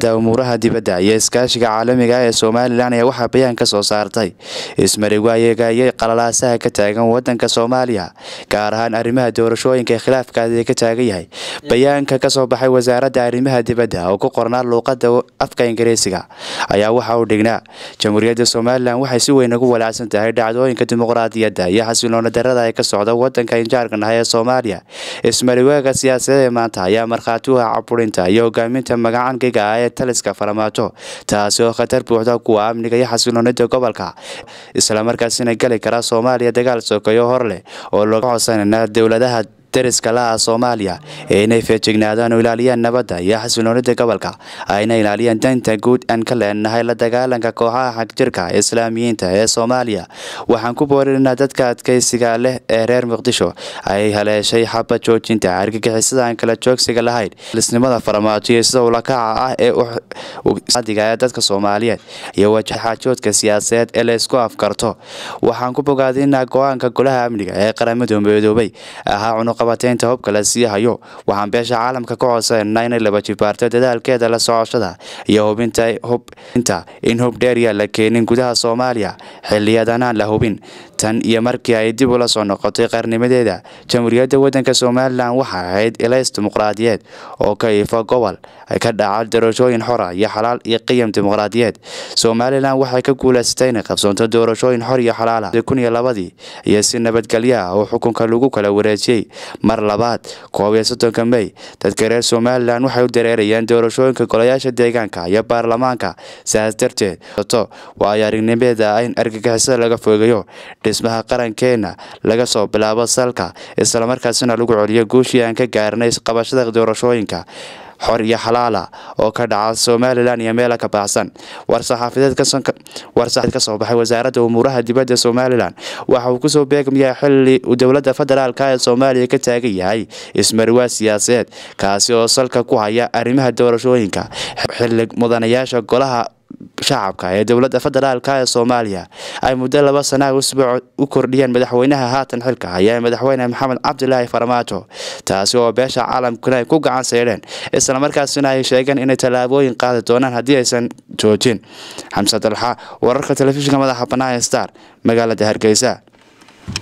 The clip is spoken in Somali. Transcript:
umuuraha dibadda iyo iskaashiga caalamiga ee somalilan ayaa waxaa bayaan ka soo saartay ismarigwaayegayay qalalaasaha ka taagan wadanka soomaaliya gaar ahaan arrimaha doorashooyinka ee khilaafkaasi ka taagan yahay bayaanka kasoo baxay wasaaradda arrimaha dibadda oo ku qornaa luuqada afka ingiriisiga ayaa waxa uu dhignaa jamhuuriyadda somalilan waxay si weyn ugu walaacsan tahay dhacdooyinka dimuqraadiyadda iyo xasiloona darada ee ka socda wadanka injaarkan ah ee soomaaliya ismariwaaga siyaasadeed ee maanta ayaa markhaati u ah caburinta iyo hogaaminta magacankiga ah ee taliska faramaajo taasi oo khatar buuxda kuwa amniga iyo xasiloonida gobolka islamarkaasina geli kara soomaaliya dagaal sokeeyo hor leh oo looga codsanayna dowladaha dariska laha soomaaliya ee inay feejignaadaan oo ilaaliyaan nabadda iyo xasiloonida gobolka ayna ilaaliyaan danta guud aan ka leenahay la dagaalanka kooxaha xagjirka islaamiyiinta ee soomaaliya waxaan ku boorinaa dadka adkeysiga leh ee reer muqdisho ay haleeshay xaba joojinta argagixisada aan kala joogsiga lahayn lisnimada faramaajo iyo sida ulakaca ah ee adiga ee dadka soomaaliyeed iyo wajaxaajoodka siyaasadeed ee la isku afkarto waxaan ku bogaadinaa go-aanka golaha amniga ee qaramada midoobay ahaa cunuqabateynta hubka la sii hayo waxaan beesha caalamka ka codsanayna inay laba jibaarto dadaalkeeda la socoshada iyo hubinta hubinta in hub dheerya la keenin gudaha soomaaliya xiliyadanaan la hubin tan iyo markii ay dib ula soo noqotay qarnimadeeda jamhuuriyadda wadanka somalilan waxay ahayd ilays dimuqraadiyeed oo ka iifo gobol ka dhaca doorashooyin xora iyo xalaal iyo qiyam dimuqraadiyeed somalilan waxay ka guulaysatay inay qabsoonto doorashooyin xor iyo xalaala kun iyo labadii iyo si nabadgelyo ah oo xukunka lagu kala wareejiyey mar labaad koob iyo soddonka mey dadka reer somalilan waxay u dareerayaan doorashooyinka golayaasha deegaanka iyo baarlamaanka sidaas darteed waayo aragnimeeda in argagixisada laga fogeeyo dhismaha qarankeena laga soo bilaabo salka islamarkaasina lagu celiyo guushii aan ka gaarnay qabashada doorashooyinka xor iyo xalaala oo ka dhaca somalilan iyo meela ka baxsan war-saxaafadeed kasoo baxay wasaaradda umuuraha dibadda somalilan waxa uu kusoo beegmayaa xili uu dowladda federaalka ee soomaaliya ka taagan yahay ismariwaa siyaasadeed kaasi oo salka ku haya arrimaha doorashooyinka xili mudanayaasha golaha shacabka ee dowladda federaalka ee soomaaliya ay muddo laba sanaa usbuuc u kordhiyeen madaxweynaha haatan xilka haya madaxweyne maxamed cabdilaahi farmaajo taasi oo beesha caalamkuna ay ku gacan saydheen islamarkaasina ay sheegeen inay tallaabooyin qaadi doonaan haddii aysan joojin xamse dalxa wararka telefishinka madaxa bannaan star magaalada hargeysa